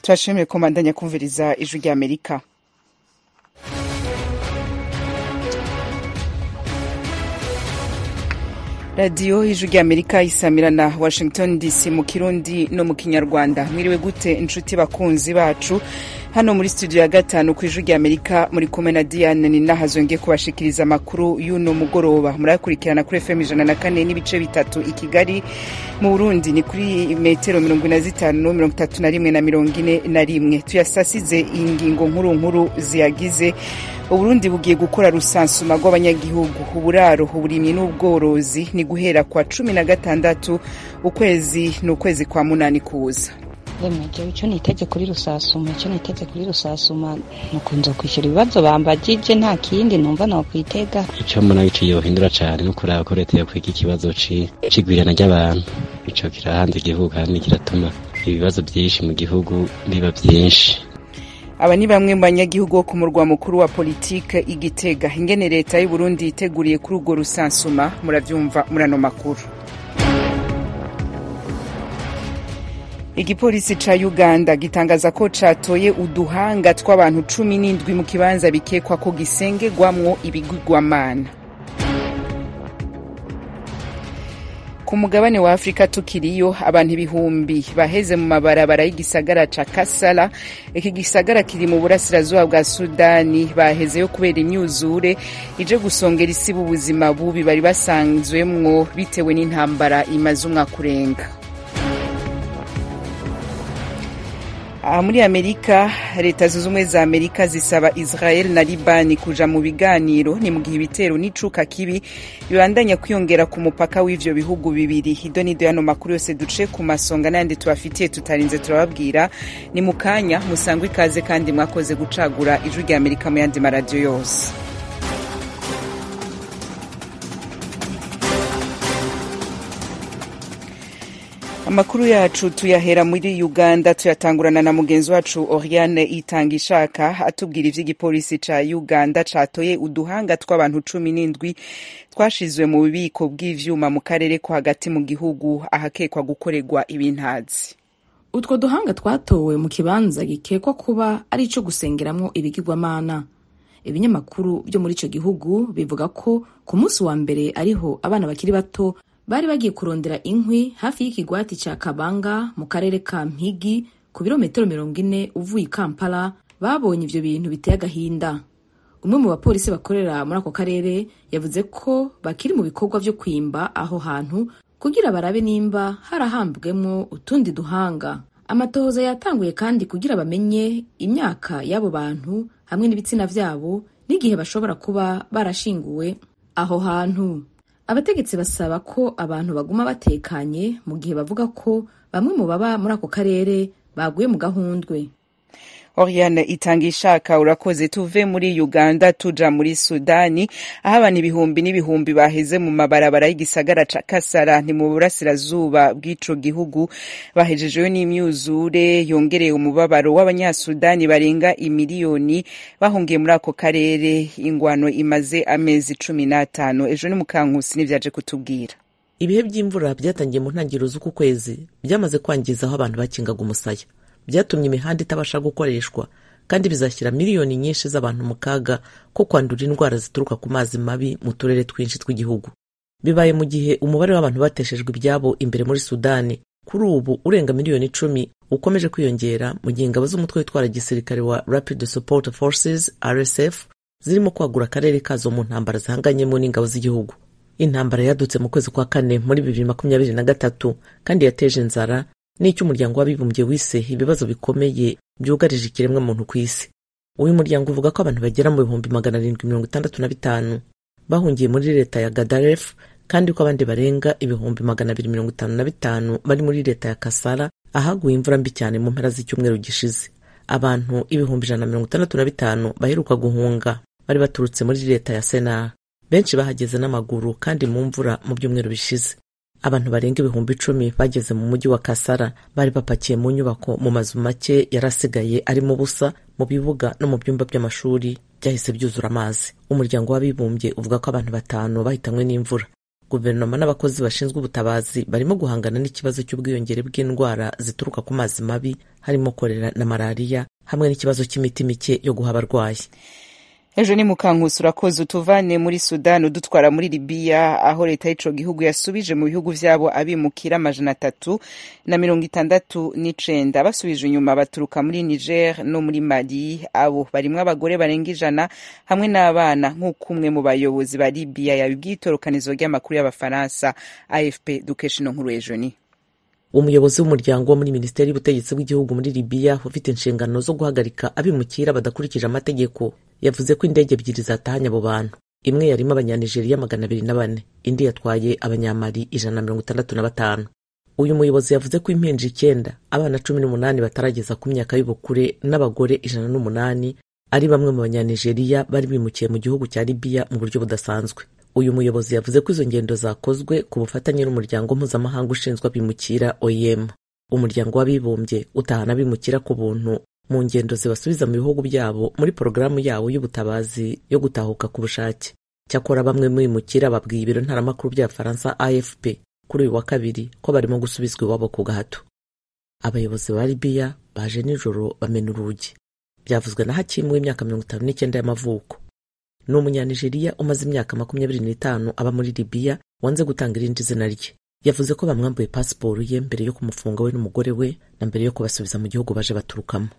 turashimiye komandanya kumviriza ijwi rya amerika radiyo y'ijwi rya amerika isamira na washington dc mu kirundi no mu kinyarwanda mwiriwe gute inshuti bakunzi bacu hano muri studio ya gatanu ku ijwi rya amerika muri kumwe na diane ni nahazongeye kubashikiriza amakuru y'uno mugoroba murayakurikirana kuri fm ijana na kane n'ibice bitatu i kigali mu burundi ni kuri metero mirongo ine na zitanu mirongo itatu na rimwe na mirongo ine na rimwe tuyasasize ingingo nkuru nkuru ziyagize uburundi bugiye gukora rusansuma rw'abanyagihugu uburaro uburimyi n'ubworozi ni guhera kwa cumi na gatandatu ukwezi ni ukwezi kwa munani kuza remeje icyo niteze kuri rusasuma icyo niteze kuri rusasuma nukunze kwishyura ibibazo bambagije nta kindi numva nokwitega icyo mbona ico yohindura cane no kuraba ko leta yokwiga ikibazo c'igwirana ry'abantu ico kirahanze igihugu kandi kiratuma ibibazo vyinshi mu gihugu biba vyinshi aba ni bamwe mu banyagihugu bo ku murwa mukuru wa politike igitega ingene leta y'uburundi yiteguriye kuri urwo rusansuma muravyumva muri ano makuru igipolisi ca uganda gitangaza ko catoye uduhanga tw'abantu cumi n'indwi mu kibanza bikekwa ko gisengerwamwo ibigirwamana ku mugabane wa afurika tukiriyo abantu ibihumbi baheze mu mabarabara y'igisagara ca kasala iki gisagara kiri mu burasirazuba bwa sudani bahezeyo kubera imyuzure ije gusongera isi b'ubuzima bubi bari basanzwemwo bitewe n'intambara imaze umwaka urenga aha muri amerika leta zunze ubumwe za amerika zisaba israel na libani kuja mu biganiro ni mu gihe ibitero n'icuka kibi bibandanya kwiyongera ku mupaka w'ivyo bihugu bibiri ido nido yano makuru yose duce ku masonga n'ayandi tubafitiye tutarinze turababwira ni mu kanya musangwa ikaze kandi mwakoze gucagura ijwi rya amerika mu yandi maradiyo yose amakuru yacu tuyahera muri uganda tuyatangurana na mugenzi wacu oriane itanga ishaka atubwira ivy'igipolisi ca uganda catoye uduhanga tw'abantu cumi n'indwi twashizwe mu bubiko bw'ivyuma mu karere ko hagati mu gihugu ahakekwa gukorerwa ibintazi utwo duhanga twatowe mu kibanza gikekwa kuba ari ico gusengeramwo ibigirwamana ibinyamakuru vyo muri ico gihugu bivuga ko ku munsi wa mbere ariho abana bakiri bato bari bagiye kurondera inkwi hafi y'ikigwati ca kabanga mu karere ka mpigi ku birometero mirongo ine uvuye i kampala babonye ivyo bintu biteye agahinda umwe mu bapolisi bakorera muri ako karere yavuze ko bakiri mu bikorwa vyo kwimba aho hantu kugira barabe nimba harahambwemwo utundi duhanga amatohoza yatanguye kandi kugira bamenye imyaka y'abo bantu hamwe n'ibitsina vyabo n'igihe bashobora kuba barashinguwe aho hantu abategetsi basaba ko abantu baguma batekanye mu gihe bavuga ko bamwe mu baba muri ako karere baguye mu gahundwe oriane itanga ishaka urakoze tuve muri uganda tuja muri sudani aho abantu ibihumbi n'ibihumbi baheze mu mabarabara y'igisagara ca kasara ni mu burasirazuba bw'ico gihugu bahejejeyo n'imyuzure yongereye umubabaro w'abanyasudani barenga imiliyoni bahungiye muri ako karere ingwano imaze amezi cumi n'atanu ejo ni mukankusi n'ivyaje kutubwira ibihe by'imvura byatangiye mu ntangiriro z'uku kwezi byamaze kwangiza aho abantu bakingaga umusaya byatumye imihanda itabasha gukoreshwa kandi bizashyira miliyoni nyinshi z'abantu mu kaga ko kwandura indwara zituruka ku mazi mabi mu turere twinshi tw'igihugu bibaye mu gihe umubare w'abantu bateshejwe ibyabo imbere muri sudani kuri ubu urenga miliyoni icumi ukomeje kwiyongera mu gihe ingabo z'umutwe witwara gisirikare wa rapid support forces rsf zirimo kwagura akarere kazo mu ntambara zihanganyemo n'ingabo z'igihugu intambara yadutse mu kwezi kwa kane muri bibiri makumyabiri na gatatu kandi yateje inzara n'icyo umuryango w'abibumbye wise ibibazo bikomeye byugarije ikiremwamuntu ku isi uyu muryango uvuga ko abantu bagera mu bihumbi magana arindwi mirongo itandatu na bitanu bahungiye muri leta ya gadaref kandi ko abandi barenga ibihumbi magana abiri mirongo itanu na bitanu bari muri leta ya kasara ahaguye imvura mbi cyane mu mpera z'icyumweru gishize abantu ibihumbi ijana na mirongo itandatu na bitanu baheruka guhunga bari baturutse muri leta ya senar benshi bahageze n'amaguru kandi mu mvura mu byumweru bishize abantu barenga ibihumbi icumi bageze mu mujyi wa kasara bari bapakiye mu nyubako mu mazu make yari asigaye arimo ubusa mu bibuga no mu byumba by'amashuri byahise byuzura amazi umuryango w'abibumbye uvuga ko abantu batanu bahitanywe n'imvura guverinoma n'abakozi bashinzwe ubutabazi barimo guhangana n'ikibazo cy'ubwiyongere bw'indwara zituruka ku mazi mabi harimo korera na malariya hamwe n'ikibazo cy'imiti mike yo guha abarwayi ejo ni mukankusi urakoze utuvane muri sudani udutwara muri libiya aho leta y'ico gihugu yasubije mu bihugu vyabo abimukira amajana atatu na mirongo itandatu n'icenda basubije inyuma baturuka muri niger no muri mali abo barimwo abagore barenga ijana hamwe n'abana nk'uko umwe mu bayobozi ba libiya yabibwiye itorokanizo ry'amakuru y'abafaransa afp dukesha ino nkuru ejo ni umuyobozi w'umuryango wo muri minisiteri y'ubutegetsi bw'igihugu muri libiya ufite inshingano zo guhagarika abimukira badakurikije amategeko yavuze ko indege ebyiri zatahanye abo bantu imwe yarimo abanyanigeriya magana abiri na bane indi yatwaye abanyamali ijana na mirongo itandatu na batanu uyu muyobozi yavuze ko impinja icyenda abana cumi n'umunani batarageza ku myaka y'ubukure n'abagore ijana n'umunani ari bamwe mu banyanigeriya bari bimukiye mu gihugu cya libiya mu buryo budasanzwe uyu muyobozi yavuze ko izo ngendo zakozwe ku bufatanye n'umuryango mpuzamahanga ushinzwe abimukira oem umuryango w'abibumbye utahana abimukira ku buntu mu ngendo zibasubiza mu bihugu byabo muri porogaramu yawo y'ubutabazi yo gutahuka ku bushake cyakora bamwe mu bimukira babwiye ibiro ntaramakuru bya faransa afp kuri uyu wa kabiri ko barimo gusubizwa iwabo ku gahato abayobozi ba libiya baje nijoro bamena urugi byavuzwe na hakimu w'imyaka mirongo itanu n'icyenda y'amavuko ni umunyanigeriya umaze imyaka makumyabiri n'itanu aba muri libiya wanze gutanga irindi zina rye yavuze ko bamwambuye pasiporo ye mbere yo kumufunga we n'umugore we na mbere yo kubasubiza mu gihugu baje baturukamo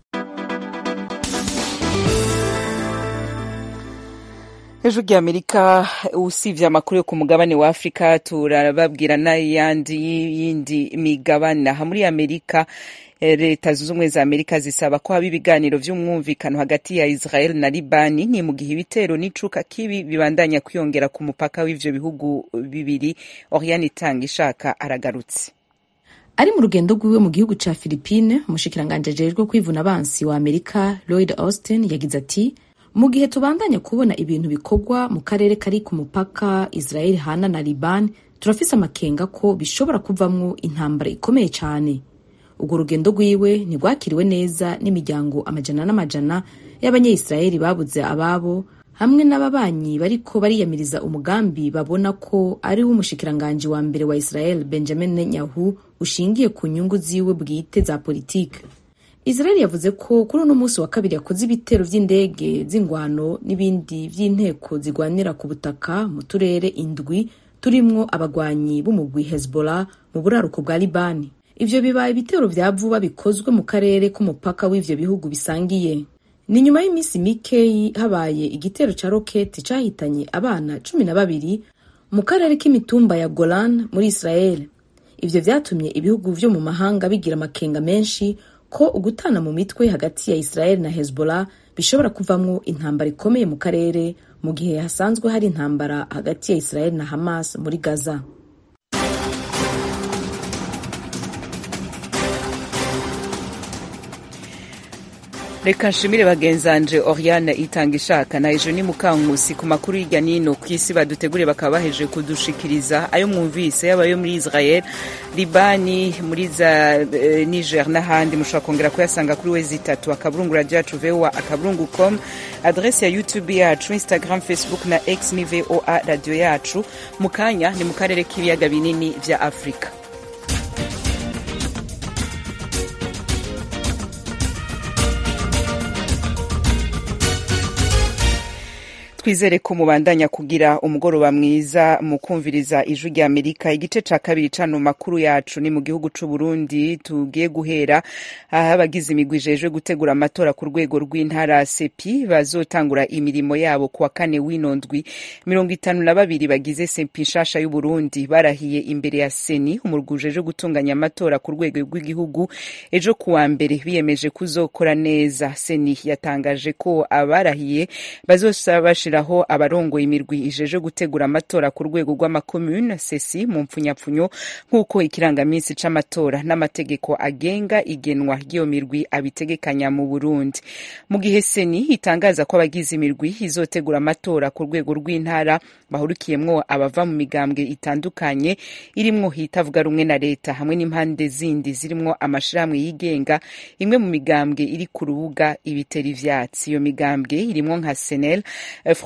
ejo ry'amerika usibye amakuru yo ku mugabane wa afurika turababwira n'ayandi y'indi migabane aha muri amerika leta zunze ubumwe za amerika zisaba ko haba ibiganiro by'umwumvikano hagati ya israel na libani ni mu gihe ibitero n'icuka kibi bibandanya kwiyongera ku mupaka w'ivyo bihugu bibiri oriane itanga ishaka aragarutse ari mu rugendo rwiwe mu gihugu ca philipine umushikiranganji ajejwe kwivuna abansi wa amerika lloyd austin yagize ati mu gihe tubandanya kubona ibintu bikorwa mu karere kari ku mupaka israel hana na liban turafise amakenga ko bishobora kuvamwo intambara ikomeye cyane urwo rugendo rwiwe ntirwakiriwe neza n'imiryango amajana n'amajana y'abanyayisiraheli babuze ababo hamwe n'ababanyi bariko bariyamiriza umugambi babona ko ari wo umushikiranganji wa mbere wa israel benjamin netanyahu ushingiye ku nyungu ziwe bwite za politike israel yavuze ko kuri uno munsi wa kabiri yakoze ibitero vy'indege z'ingwano n'ibindi vy'inteko zigwanira ku butaka mu turere indwi turimwo abagwanyi b'umugwi hezbollah mu buraruko bwa libani ivyo bibaye ibitero vya vuba bikozwe mu karere k'umupaka w'ivyo bihugu bisangiye ni nyuma y'iminsi mikeyi habaye igitero ca roketi cahitanye abana cumi na babiri mu karere k'imitumba ya golan muri israel ivyo vyatumye ibihugu vyo mu mahanga bigira amakenga menshi ko ugutana mu mitwe hagati ya israel na hezbollah bishobora kuvamwo intambara ikomeye mu karere mu gihe hasanzwe hari intambara hagati ya israel na hamas muri gaza reka nshimire bagenzanje oriane itanga ishaka na ejo ni mukankusi ku makuru hirya nino ku isi badutegure bakaba baheje kudushikiriza ayo mwumvise yaba ayo muri israel libani muri za eh, niger n'ahandi mushobora kongera kuyasanga kuri wezi itatu akaburungu radio yacu voa akaburungu com adresi ya youtube yacu instagram facebook na x ni voa radio yacu mu kanya ni mu karere k'ibiyaga binini vya afurika twizere ko mubandanya kugira umugoroba mwiza mu kumviriza ijwi rya amerika igice ca kabiri cano makuru yacu ni mu gihugu c'u burundi tugiye guhera aho abagize imigwi ijejwe gutegura amatora ku rwego rw'intara sepi bazotangura imirimo yabo kuwa kane w'inondwi mirongo itanu na babiri bagize sepi nshasha y'uburundi barahiye imbere ya seni umurwi ujejwe gutunganya amatora ku rwego rw'igihugu ejo kuwa mbere biyemeje kuzokora neza seni yatangaje ko abarahiye bazosaba bashiraho abarongoye imirwi ijeje gutegura amatora ku rwego rw'amakomune sesi mu mpfunyapfunyo nk'uko ikirangaminsi c'amatora n'amategeko agenga igenwa ry'iyo mirwi abitegekanya mu burundi mu gihe seni itangaza ko abagize imirwi izotegura amatora ku rwego rw'intara bahurikiyemwo abava mu migambwe itandukanye irimwo hitavuga rumwe na leta hamwe n'impande zindi zirimwo amashirahamwe yigenga imwe mu migambwe iri ku rubuga ibitera ivyatsi iyo migambwe irimwo nka senel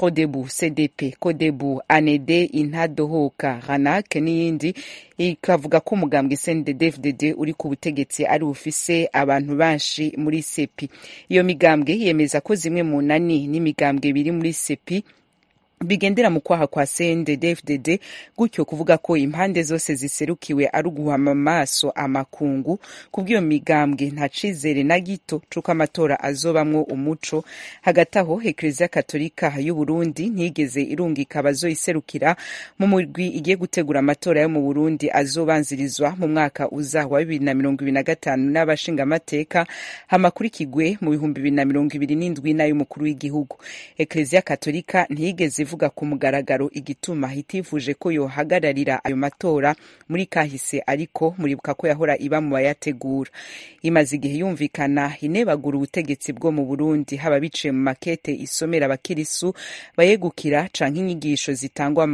frodebu cdp kodebu anede intadohoka ranak n'iyindi ikavuga ko umugambwe cndd uri ku butegetsi ari bufise abantu benshi muri sepi iyo migambwe yemeza ko zimwe mu nani n'imigambwe biri muri sepi bigendera mu kwaha kwa CNDD-FDD gutyo kuvuga ko impande zose ziserukiwe ari uguhama amaso amakungu kubw'iyo migambwe nta cizere na gito c'uko amatora azobamwo umuco hagati aho ekleziya katolika y'u Burundi ntiyigeze irungika abazoyiserukira mu murwi igiye gutegura amatora yo mu Burundi azobanzirizwa mu mwaka uza wa bibiri na mirongo ibiri na gatanu n'abashingamateka hamakurikigwe mu bihumbi bibiri na mirongo ibiri n'indwi n'ay'umukuru w'igihugu ekleziya katolika ntiyigeze ivuga ku mugaragaro igituma itifuje ko yohagararira ayo matora muri kahise ariko muribuka ko yahora iba mu bayategura imaze igihe yumvikana inebagura ubutegetsi bwo mu Burundi haba biciye mu makete isomera abakirisu bayegukira canke inyigisho zitangwa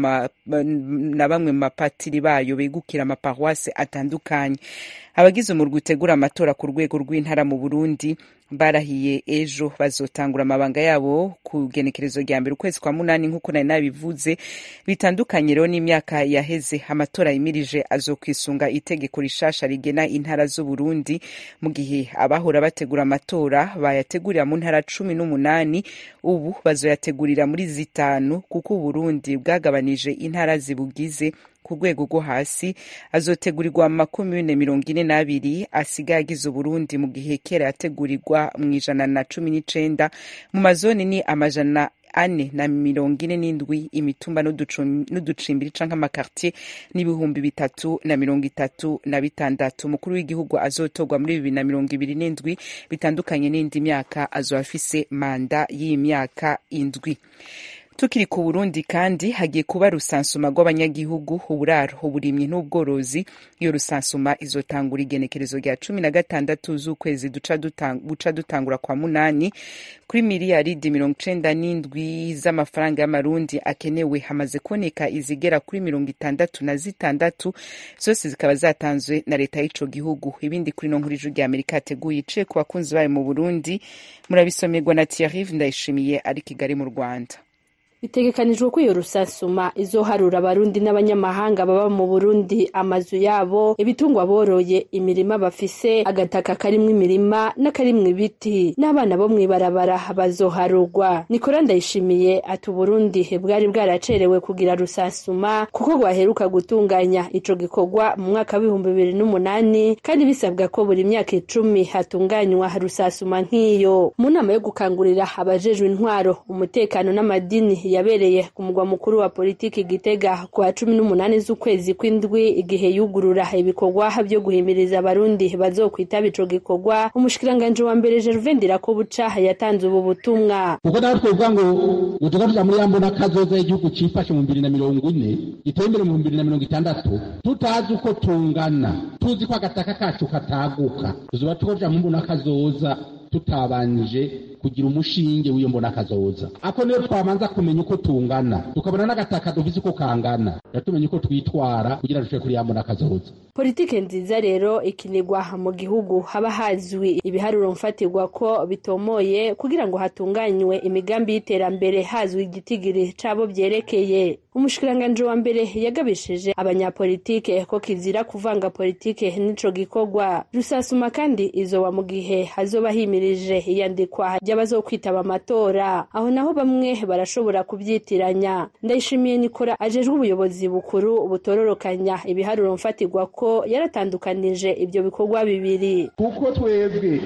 na bamwe mu mapatiri bayo begukira amaparuwase atandukanye abagize umurwi utegura amatora ku rwego rw'intara mu Burundi barahiye ejo bazotangura amabanga yabo ku genekerezo rya mbere ukwezi kwa munani nk'uko nari nabivuze bitandukanye rero n'imyaka yaheze amatora yimirije azokwisunga itegeko rishasha rigena intara z'uburundi mu gihe abahora bategura amatora bayategurira mu ntara cumi n'umunani ubu bazoyategurira muri zitanu kuko uburundi bwagabanije intara zibugize ku rwego rwo hasi azotegurirwa mu makumyabiri mirongo ine n'abiri asigaye agize uburundi mu gihe kera yategurirwa mu ijana na cumi n'icenda mu mazoni ni amajana ane na mirongo ine n'indwi imitumba n'uducimbiri canke amakartier n'ibihumbi bitatu na mirongo itatu na bitandatu umukuru w'igihugu azotorwa muri bibiri na mirongo ibiri n'indwi bitandukanye n'indi myaka azoba afise manda y'imyaka indwi tukiri ku burundi kandi hagiye kuba rusansuma rw'abanyagihugu uburaro uburimyi n'ubworozi iyo rusansuma izotangura igenekerezo rya cumi na gatandatu z'ukwezi guca dutangura kwa munani kuri miliyaridi mirongo icenda n'indwi z'amafaranga y'amarundi akenewe hamaze kuboneka izigera kuri mirongo itandatu na zitandatu zose zikaba zatanzwe na leta y'ico gihugu ibindi kuri no nkuru ijwi rya amerika yateguye iciye ku bakunzi bayo mu burundi murabisomerwa na thierry ndayishimiye ari kigali mu rwanda bitegekanijwe ko iyo rusasuma izoharura abarundi n'abanyamahanga baba mu burundi amazu yabo ibitungwa boroye imirima bafise agataka karimwo imirima n'akarimwo ibiti n'abana bo mw'ibarabara bazoharurwa nikora ndayishimiye ati uburundi bwari bwaracerewe kugira rusasuma kuko rwaheruka gutunganya ico gikorwa mu mwaka w'ibihumbi bibiri n'umunani kandi bisabwa ko buri myaka icumi hatunganywa rusasuma nk'iyo mu nama yo gukangurira abajejwe intwaro umutekano n'amadini yabereye ku mugwa mukuru wa politiki Gitega ku wa cumi n'umunani z'ukwezi kw'indwi igihe yugurura ibikorwa byo guhimiriza abarundi bazokwitaba ico gikorwa umushikiranganji wa mbere Gervain Ndirakobuca yatanze ubu butumwa kuko nawe twovuga ngo ngo tugavuga muri yambo n'akazoza y'igihugu cifashe mu bibiri na mirongo ine giteye imbere mu bibiri na mirongo itandatu tutazi uko tungana tuzi ko agataka kacu kataguka tuzoba tukoja mu mbona kazoza tutabanje kugira umushinge w'iyo mbona kazoza ako niyo twabanza kumenya uko tungana tukabona n'agataka dufise uko kangana yatumenya uko twitwara kugira dushobore kuri ya mbona kazoza politike nziza rero ikinirwa mu gihugu haba hazwi ibiharuro mfatirwa ko bitomoye kugira ngo hatunganywe imigambi y'iterambere hazwi igitigiri cabo vyerekeye umushikiranganji wa mbere yagabishije abanyapolitike ko kizira kuvanga politike n'ico gikorwa rusasuma kandi izoba mu gihe hazoba himirije iyandikwa ry'abazokwitaba amatora aho naho bamwe barashobora kubyitiranya ndayishimiye nikora ajejwe ubuyobozi bukuru butororokanya ibiharuro mfatirwa ko yaratandukanije ibyo bikorwa bibiri kuko twebwe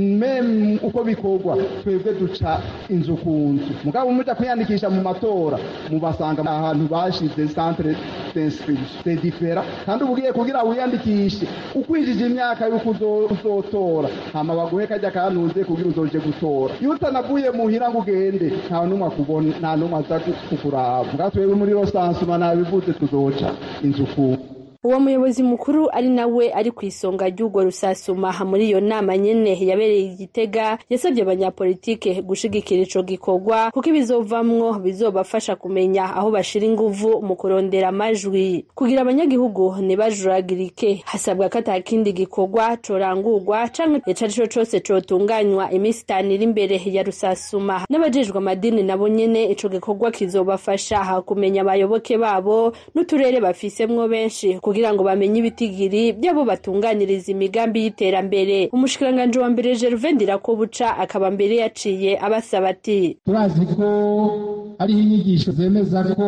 meme uko bikorwa twebwe duca inzu ku nzu mugabo muja kwiyandikisha mu matora mubasanga ahantu bashize centre d'inscription c'est différent kandi ubugiye kugira wiyandikishe ukwinjije imyaka yuko uzotora hama baguhe kajya kanuze kugira uzoje gutora iyo utanavuye muhira ngo ugende nta n'umwe akubona nta n'umwe aza kukuraba mbwa twebwe muri rosansuma nabivuze tuzoca inzu ku uwo muyobozi mukuru ari nawe ari ku isonga ry'urwo rusasuma muri iyo nama nyene yabereye igitega yasabye abanyapolitike gushigikira ico gikorwa kuko ibizovamwo bizobafasha kumenya aho bashira inguvu mu kurondera amajwi kugira abanyagihugu ntibajuragirike hasabwa ko ata kindi gikorwa corangurwa canke ico arico cose cotunganywa iminsi itanu iri imbere ya rusasuma n'abajejwe amadini nabo nyene ico gikorwa kizobafasha kumenya abayoboke babo n'uturere bafisemwo benshi kugira ngo bamenye ibitigiri by'abo batunganiriza imigambi y'iterambere umushikiranganji wa mbere Gervais Ndirakobuca akaba mbere yaciye abasaba ati turazi ko hariho inyigisho zemeza ko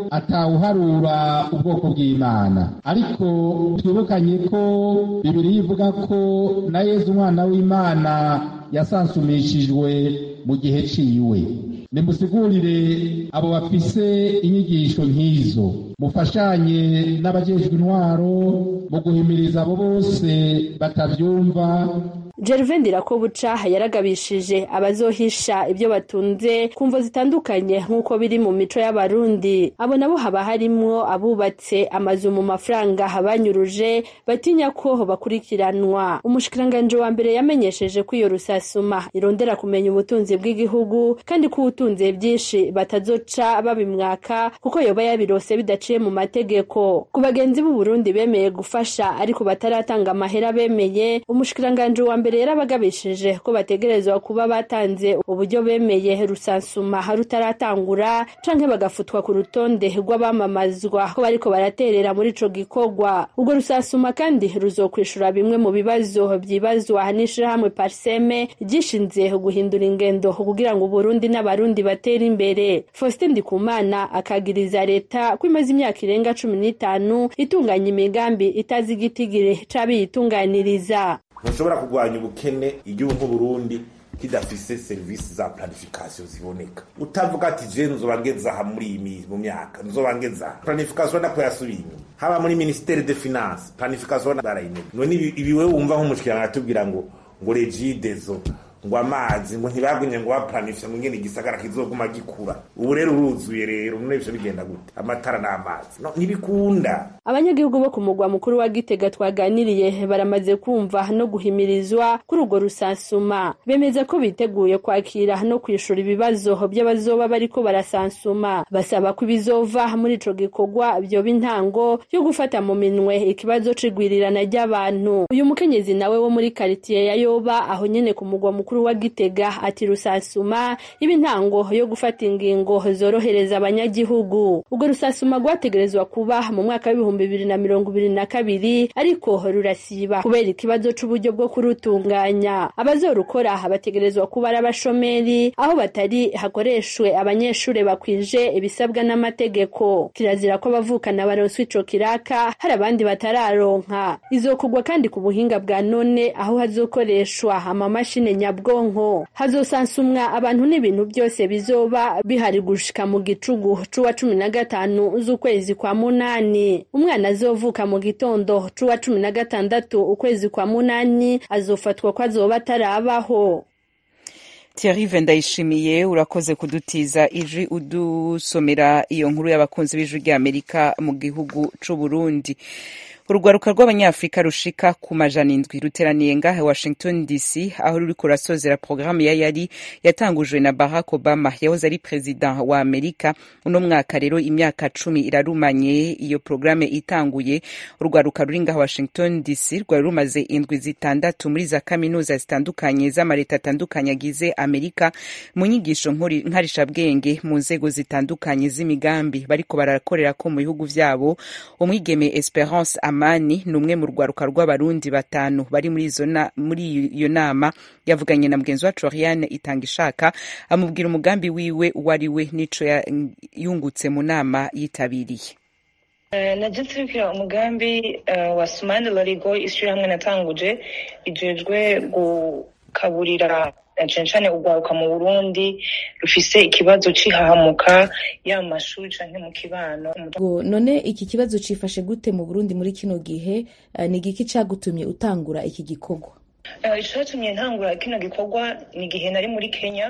atawuharura ubwoko bw'imana ariko twibukanye ko bibiri ivuga ko na yezu umwana w'imana yasansumishijwe mu gihe ciwe nimusigurire abo bafise inyigisho nk'izo mufashanye n'abajejwe intwaro mu guhimiriza abo bose batavyumva Gervais Ndirakobuca yaragabishije abazohisha ibyo batunze ku mvo zitandukanye nk'uko biri mu mico y'abarundi abo nabo haba harimwo abubatse amazu mu mafaranga banyuruje batinya ko bakurikiranwa umushikiranganji wa mbere yamenyesheje ko iyo rusasuma irondera kumenya ubutunzi bw'igihugu kandi ko ubutunze byinshi batazoca babimwaka kuko yoba yabirose bidaciye mu mategeko ku bagenzi b'u Burundi bemeye gufasha ariko bataratanga amahera bemeye umushikiranganji wa mbere yarabagabishije ko bategerezwa kuba batanze uburyo bemeye rusansuma rutaratangura canke bagafutwa ku rutonde rw'abamamazwa ko bariko baraterera muri ico gikorwa ubwo rusansuma kandi ruzokwishura bimwe mu bibazo vyibazwa n'ishirahamwe parseme ryishinze guhindura ingendo kugira ngo uburundi n'abarundi batere imbere faustin ndikumana akagiriza leta ko imaze imyaka irenga cumi n'itanu itunganya imigambi itazi igitigiri c'abiyitunganiriza ntushobora kurwanya ubukene igihugu nk'uburundi kidafise serivisi za planification ziboneka utavuga ati je nzoba ngeze aha muri iyi mu myaka nzoba ngeze aha planification nako yasubiye inyuma haba muri ministere de finance planification barayinega none ibi wewe wumva nk'umushikirana atubwira ngo ngo regidezo ngo amazi ngo ntibagwinye ngo baplanifye ngo ngene igisagara kizoguma gikura ubu rero uruzuye rero none ivyo bigenda gute amatara n'amazi no ntibikunda abanyagihugu bo ku mugwa mukuru wa gitega twaganiriye baramaze kumva no guhimirizwa kuri urwo rusansuma bemeza ko biteguye kwakira no kwishura ibibazo by'abazoba bariko barasansuma basaba ko ibizova muri ico gikorwa vyoba intango yo gufata mu minwe ikibazo c'igwirirana ry'abantu uyu mukenyezi nawe wo muri karitiye ya yoba aho nyene ku mugwa mukuru wa gitega ati rusansuma iba intango yo gufata ingingo zorohereza abanyagihugu urwo rusasuma rwategerezwa kuba mu mwaka w'ibihumbi bibiri na mirongo ibiri na kabiri ariko rurasiba kubera ikibazo c'uburyo bwo kurutunganya abazorukora bategerezwa kuba ari abashomeri aho batari hakoreshwe abanyeshuri bakwije ibisabwa n'amategeko kirazira ko abavukana baronswa ico kiraka hari abandi batararonka izokugwa kandi ku buhinga bwa none aho hazokoreshwa amamashini nyabwonko hazosansumwa abantu n'ibintu byose bizoba bihari gushika mu gicugu c'uwa cumi na gatanu z'ukwezi kwa munani umwana azovuka mu gitondo c'uwa cumi na gatandatu ukwezi kwa munani azofatwa ko azoba atarabaho Thierry Vendayishimiye urakoze kudutiza ijwi udusomera iyo nkuru y'abakunzi b'ijwi ry'Amerika mu gihugu c'u Burundi urugwaruka rw'abanyafurika rushika ku majana indwi ruteraniye ngahe washington dc aho ruriko rurasozera porogaramu ya yari yatangujwe na barack obama yahoze ari perezida wa amerika uno mwaka rero imyaka cumi irarumanye iyo porogaramu itanguye urugwaruka ruri ngaha washington dc rwari rumaze indwi zitandatu muri za kaminuza zitandukanye z'amaleta atandukanye agize amerika mu nyigisho nkarishabwenge mu nzego zitandukanye z'imigambi bariko barakorera ko mu bihugu vyabo umwigeme esperance amani ni umwe mu rwaruka rw'abarundi batanu bari muri iyo nama yavuganye na mugenzi wacu ariane itanga ishaka amubwira umugambi wiwe uwo ari we n'ico yungutse mu nama yitabiriye najya turikira umugambi wa sumani larigo ishyirahamwe natanguje ijejwe gukaburira cyane cyane urwaruka mu burundi rufise ikibazo c'ihahamuka ya mashuri canke mu kibano none iki kibazo cifashe gute mu burundi muri kino gihe ni igiki cagutumye utangura iki gikorwa icatumye ntangura kino gikorwa ni igihe nari muri kenya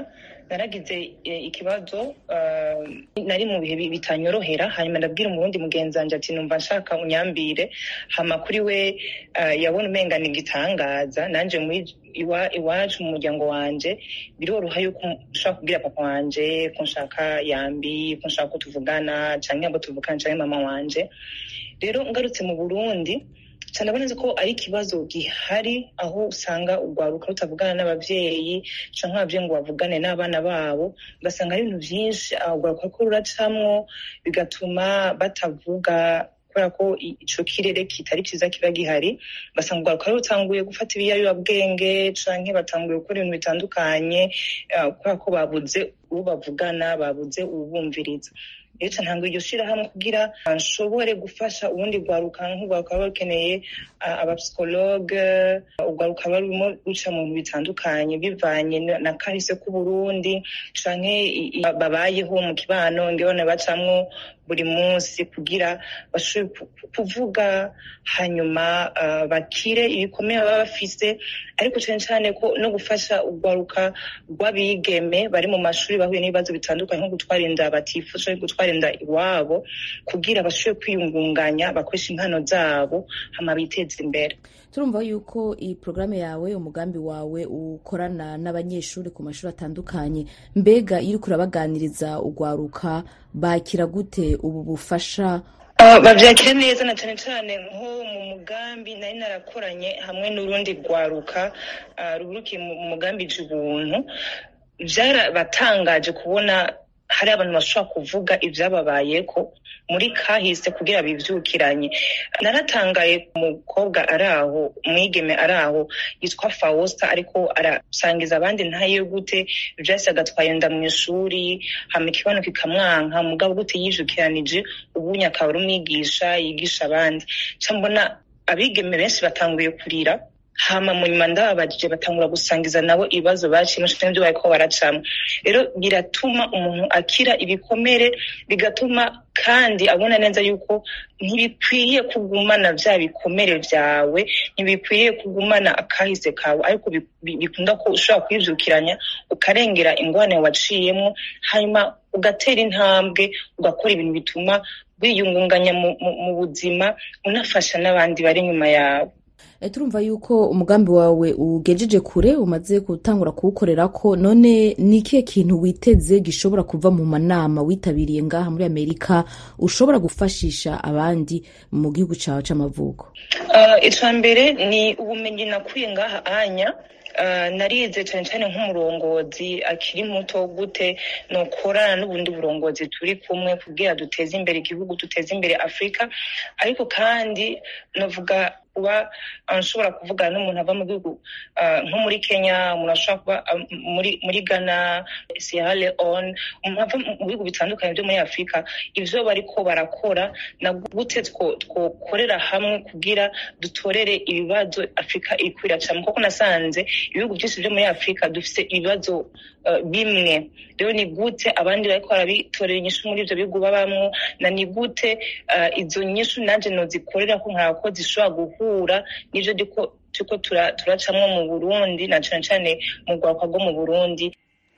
naragize ikibazo nari mu bihe bitanyorohera hanyuma ndabwira umurundi mugenzi wanjye ati numva nshaka unyambire hama kuri we yabona umenga ni igitangaza nanjye muri iwacu mu muryango wanje biroroha yuko ushobora kubwira papa wanje ko nshaka yambi ko nshaka ko tuvugana cyangwa ngo tuvugane cyangwa mama wanje rero ngarutse mu burundi cyane neza ko ari ikibazo gihari aho usanga urwaruka rutavugana n'ababyeyi cyangwa ababyeyi ngo bavugane n'abana babo ugasanga ari ibintu byinshi urwaruka ko ruracamwo bigatuma batavuga kubera ko icyo kirere kitari cyiza kiba gihari ugasanga urwaruka rutanguye gufata ibiyayurabwenge cyangwa batanguye gukora ibintu bitandukanye kubera ko babuze uwo bavugana babuze uwubumviriza rero ntabwo iryo shyirahamwe kugira nshobore gufasha ubundi rwaruka nk'urwaruka ruba rukeneye abapsikologe urwaruka ruba rurimo ruca mu bintu bitandukanye bivanye na kahise k'uburundi cyangwa babayeho mu kibano ngabona bacamwo buri munsi kugira bashobore kuvuga hanyuma bakire ibikomeye baba bafise ariko cyane cyane ko no gufasha urwaruka rw'abigeme bari mu mashuri bahuye n'ibibazo bitandukanye nko gutwara inda batifuje gutwara inda iwabo kugira bashobore kwiyungunganya bakoresha impano zabo hama biteze imbere turumva yuko iyi porogaramu yawe umugambi wawe ukorana n'abanyeshuri ku mashuri atandukanye mbega iyo uriko urabaganiriza urwaruka bakira gute ubu bufasha babyakira neza na cyane cyane nko mu mugambi nari narakoranye hamwe n'urundi rwaruka ruburukiye mu mugambi ubuntu byarabatangaje kubona hari abantu bashobora kuvuga ibyababayeko muri kahise kugira bivyukiranye naratangaye umukobwa ari aho umwigeme ari aho yitwa fawosta ariko arasangiza abandi ntayo gute vyahise agatwaye nda mu ishuri hama ikibono kikamwanka mugabo gute yijukiranije ubunya akaba ari umwigisha yigisha abandi ca mbona abigeme benshi batanguye kurira hama mu nyuma ndababajije batangura gusangiza nabo ibibazo baciyemo canke ibyo bariko baracamo rero biratuma umuntu akira ibikomere bigatuma kandi abona neza yuko ntibikwiye kugumana vya bikomere vyawe ntibikwiye kugumana akahise kawe ariko bikunda ko ushobora kwivyukiranya ukarengera ingwane waciyemo hanyuma ugatera intambwe ugakora ibintu bituma wiyungunganya mu buzima unafasha n'abandi bari inyuma yawe turumva yuko umugambi wawe ugejeje kure umaze gutangura kuwukorera ko none ni ikihe kintu witeze gishobora kuva mu manama witabiriye ngaha muri amerika ushobora gufashisha abandi mu gihugu cyawe cy'amavuko icya mbere ni ubumenyi nakuye ngaha anya narize cyane cyane nk'umurongozi akiri muto gute nukorana n'ubundi burongozi turi kumwe kugira duteze imbere igihugu duteze imbere afurika ariko kandi navuga kuba nshobora kuvugana n'umuntu ava mu gihugu nko muri kenya umuntu ashobora kuba muri muri ghana sierra leone umuntu ava mu bihugu bitandukanye byo muri afurika ibyo bariko barakora na gute twokorera hamwe kugira dutorere ibibazo afurika iri kwiracamo kuko nasanze ibihugu byinshi byo muri afurika dufite ibibazo bimwe rero ni gute abandi bariko barabitorera inyishu muri ibyo bihugu babamwo na ni gute izo nyishu nanje nozikorera ko nkaba ko zishobora guhura n'ivyo turiko turacamwo mu burundi na cane cane mu rwaruka rwo mu burundi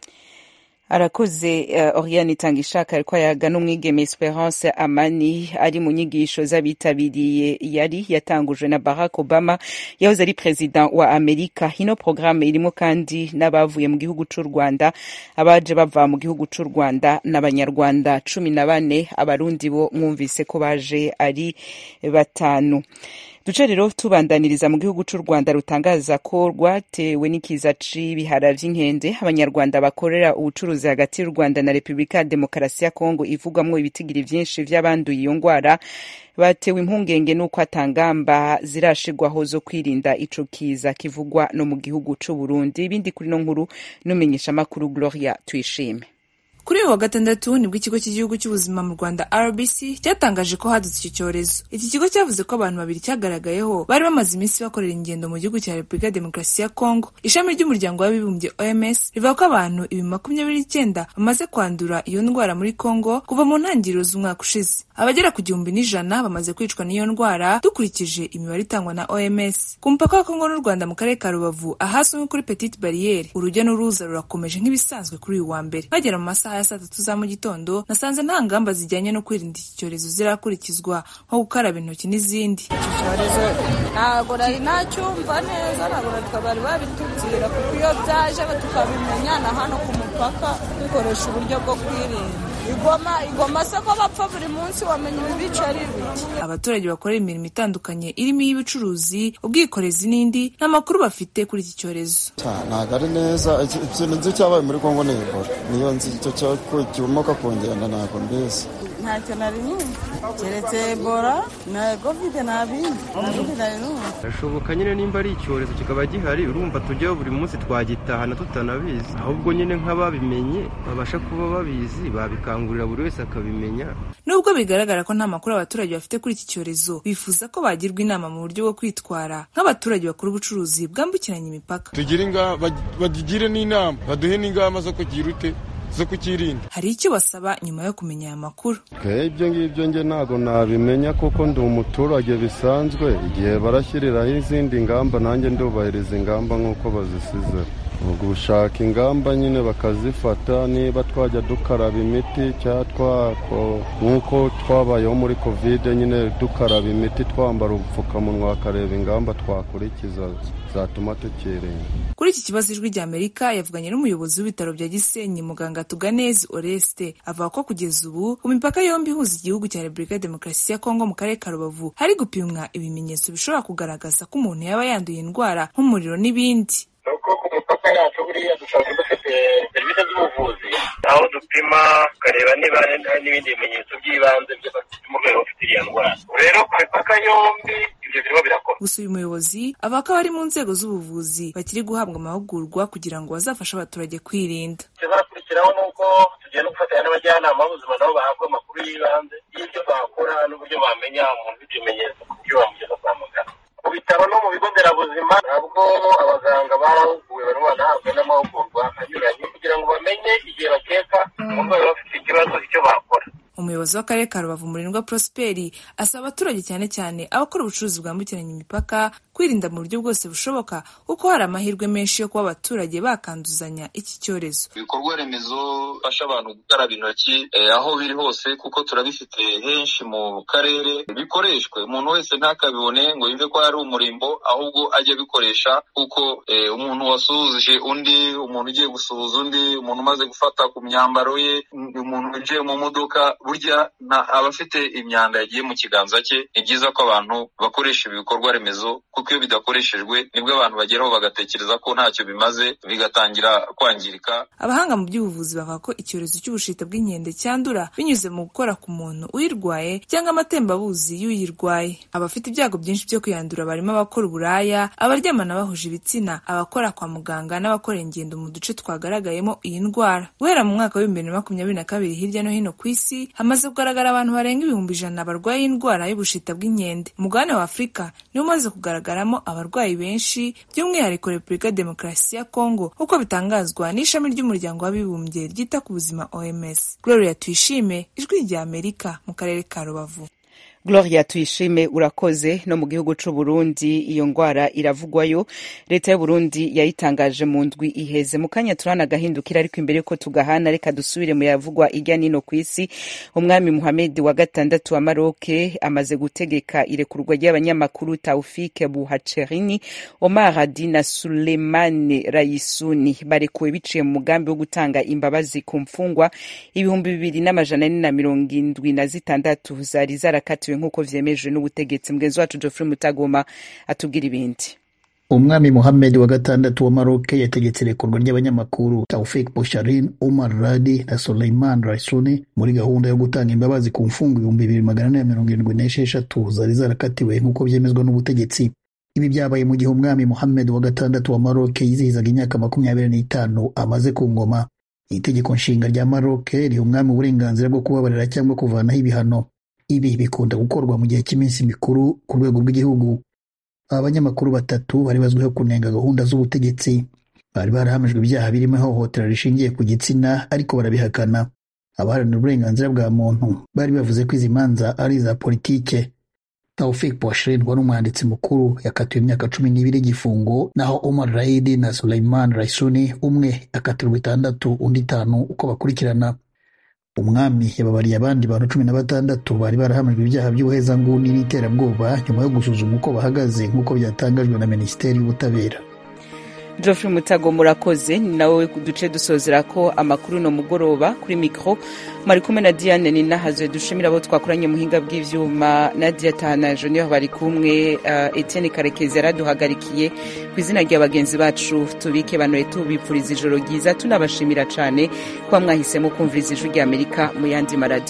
arakoze uh, oriane itanga ishaka ariko ayaga n'umwigeme esperance amani ari mu nyigisho z'abitabiriye yari yatangujwe na barack obama yahoze ari perezida wa amerika ino porogaramu irimo kandi n'abavuye mu gihugu c'u rwanda abaje bava mu gihugu c'u rwanda n'abanyarwanda cumi na bane abarundi bo mwumvise ko baje ari batanu duce rero tubandaniriza mu gihugu c'u rwanda rutangaza ko rwatewe n'ikiza c'ibihara vy'inkende abanyarwanda bakorera ubucuruzi hagati y'u rwanda na repubulika ya demokarasi ya kongo ivugwamwo ibitigiri vyinshi vy'abanduye iyo ngwara batewe impungenge n'uko atangamba zirashirwaho zo kwirinda ico kiza kivugwa no mu gihugu c'u burundi ibindi kuri no nkuru n'umenyeshamakuru gloria tuyishime kuri uyu wa gatandatu nibwo ikigo cy'igihugu cy'ubuzima mu rwanda rbc cyatangaje ko hadutse icyo cyorezo iki kigo cyavuze ko abantu babiri cyagaragayeho bari bamaze iminsi bakorera ingendo mu gihugu cya repubulika ya demokarasi ya kongo ishami ry'umuryango w'abibumbye oms rivuga ko abantu ibihumbi makumyabiri n'icyenda bamaze kwandura iyo ndwara muri kongo kuva mu ntangiriro z'umwaka ushize abagera ku gihumbi n'ijana bamaze kwicwa n'iyo ndwara dukurikije imibare itangwa na oms ku mupaka wa kongo n'u rwanda mu karere ka rubavu ahazwi nko kuri petite bariyeri urujya n'uruza rurakomeje nk'ibisanzwe kuri uyu wa mbere bagera mu masaha ya saa tatu za mu gitondo nasanze nta ngamba zijyanye no kwirinda iki cyorezo zirakurikizwa nko gukaraba intoki n'izindi iki cyorezo ntabwo nari nacyumva neza ntabwo natwe bari babitubwira kuko iyo byaje tukabimenya na hano ku mupaka dukoresha uburyo bwo kwirinda igoma igoma se ko bapfa buri munsi wamenya ibibica ari ibiki abaturage bakorera imirimo itandukanye irimo iy'ubucuruzi ubwikorezi n'indi nta makuru bafite kuri iki cyorezo ntabwo ari neza ikintu nzi cyabaye muri kongo ni ebola niyo nzi icyo kimoka ku ngenda ntabwo mbizi ntacyo nari numva keretse ebola na kovide nta bindi ubundi nari numva birashoboka nyine nimba ari icyorezo kikaba gihari urumva tujyaho buri munsi twagitahana tutanabizi ahubwo nyine nk'ababimenye babasha kuba babizi babikangurira buri wese akabimenya nubwo bigaragara ko nta makuru abaturage bafite kuri iki cyorezo bifuza ko bagirwa inama mu buryo bwo kwitwara nk'abaturage bakora ubucuruzi bwambukiranya imipaka bagire n'inama baduhe n'ingamba zo kugira ute zo kukirinda hari icyo basaba nyuma yo kumenya aya makuru ibyo ngibyo nge ntabwo nabimenya kuko ndi umuturage bisanzwe igihe barashyiriraho izindi ngamba nanjye ndubahiriza ingamba nk'uko bazisize gushaka ingamba nyine bakazifata niba twajya dukaraba imiti cyangwa nk'uko twabayeho muri kovide nyine dukaraba imiti twambara ubupfukamunwa bakareba ingamba twakurikiza zatuma tukirinda kuri iki kibazo ijwi rya amerika yavuganye n'umuyobozi w'ibitaro bya gisenyi muganga tuganezi oreste avuga ko kugeza ubu ku mipaka yombi ihuza igihugu cya repubulika ya demokarasi ya kongo mu karere ka rubavu hari gupimwa ibimenyetso bishobora kugaragaza ko umuntu yaba yanduye indwara nk'umuriro n'ibindi nuko ku mipaka yacu buriya dusanzwe dufite serivisi z'ubuvuzi aho dupima tukareba niba hari n'ibindi bimenyetso by'ibanze by'umurwayi ufite iriya ndwara rero ku mipaka yombi ibyo birimo birakora gusa uyu muyobozi avuga ko abari mu nzego z'ubuvuzi bakiri guhabwa amahugurwa kugira ngo bazafashe abaturage kwirinda ikizakurikiraho ni uko tugiye no gufatanya n'abajyanama b'ubuzima nabo bahabwa amakuru y'ibanze y'ibyo bakora n'uburyo bamenya umuntu ufite ibimenyetso ku buryo bamugeza kwa muganga mu bitaro no mu bigo nderabuzima ntabwo abaganga barahuguwe barimo banahabwa n'amahugurwa anyuranye kugira ngo bamenye igihe bakeka umurwayi bafite ikibazo icyo bakora umuyobozi w'akarere ka rubavu murindwa prosperi asaba abaturage cyane cyane abakora ubucuruzi bwambukiranya imipaka kwirinda mu buryo bwose bushoboka kuko hari amahirwe menshi yo kuba abaturage bakanduzanya iki cyorezo ibikorwa remezo bifasha abantu gukaraba intoki aho biri hose kuko turabifite henshi mu karere bikoreshwe umuntu wese ntakabibone ngo yumve ko ari umurimbo ahubwo ajye abikoresha kuko umuntu wasuhuje undi umuntu ugiye gusuhuza undi umuntu umaze gufata ku myambaro ye umuntu winjiye mu modoka burya aba afite imyanda yagiye mu kiganza cye ni byiza ko abantu bakoresha ibi bikorwa remezo kuko iyo bidakoreshejwe nibwo abantu bageraho bagatekereza ko ntacyo bimaze bigatangira kwangirika abahanga mu by'ubuvuzi bavuga ko icyorezo cy'ubushita bw'inkende cyandura binyuze mu gukora ku muntu uyirwaye cyangwa amatembabuzi y'uyirwaye abafite ibyago byinshi byo kwiyandura barimo abakora uburaya abaryamana bahuje ibitsina abakora kwa muganga n'abakora ingendo mu duce twagaragayemo iyi ndwara guhera mu mwaka w'ibihumbi bibiri na makumyabiri na kabiri hirya no hino ku isi hamaze kugaragara abantu barenga ibihumbi ijana barwaye indwara y'ubushita bw'inkende umugabane wa afurika niwo umaze kugaragaramo abarwayi benshi by'umwihariko repubulika demokarasi ya kongo nk'uko bitangazwa n'ishami ry'umuryango w'abibumbye ryita ku buzima oms gloria tuyishime ijwi rya amerika mu karere ka rubavu gloria tuyishime urakoze no mu gihugu c'u burundi iyo ngwara iravugwayo leta y'u burundi yayitangaje mu ndwi iheze mu kanya turanagahindukira ariko imbere ko tugahana reka dusubire mu yavugwa irya nino ku isi umwami muhamedi wa gatandatu wa maroke amaze gutegeka irekurwa ry'abanyamakuru taufike buhacerini omar hadi na sulemani rayisuni barekuwe biciye mu mugambi wo gutanga imbabazi ku mfungwa ibihumbi bibiri n'amajana ane na mirongo indwi na zitandatu zari zarakatiwe nk'uko vyemejwe n'ubutegetsi mugenzi wacu Geoffrey Mutagoma atubwira ibindi umwami Mohamed wa gatandatu wa Maroc yategetse irekurwa ry'abanyamakuru Taufik Boucharin, Omar Radi na Soleiman Raisuni muri gahunda yo gutanga imbabazi ku mfungo ibihumbi bibiri magana ane mirongo irindwi n'esheshatu zari zarakatiwe nk'uko byemezwa n'ubutegetsi ibi byabaye mu gihe umwami Mohamed wa gatandatu wa Maroc yizihizaga imyaka makumyabiri n'itanu amaze ku ngoma itegeko nshinga rya Maroc riha umwami uburenganzira bwo kubabarira cyangwa kuvanaho ibihano ibi bikunda gukorwa mu gihe cy'iminsi mikuru ku rwego rw'igihugu aba banyamakuru batatu bari bazwiho kunenga gahunda z'ubutegetsi bari barahamijwe ibyaha birimo ihohotera rishingiye ku gitsina ariko barabihakana abaharanira uburenganzira bwa muntu bari bavuze ko izi manza ari iza politike Taufik Boshrin wari umwanditsi mukuru yakatiwe imyaka cumi n'ibiri y'igifungo naho Omar Raidi na Suleiman Raisuni umwe akatirwa itandatu undi itanu uko bakurikirana umwami yababariye abandi bantu cumi na batandatu bari barahamijwe ibyaha by'ubuhezanguni n'iterabwoba nyuma yo gusuzuma uko bahagaze nk'uko byatangajwe na minisiteri y'ubutabera Geoffrey Mutago murakoze ni nawe duce dusozera ko amakuru no mugoroba kuri mikro mari kumwe na Diane ni nahazwe dushimira abo twakoranye muhinga bw'ivyuma Nadia Tana Junior bari kumwe uh, Etienne Karekezi yaraduhagarikiye ku izina rya bagenzi bacu tubike banoye tubipfuriza ijoro ryiza tunabashimira cane kwa mwahisemo kumviriza ijwi rya Amerika mu yandi maradi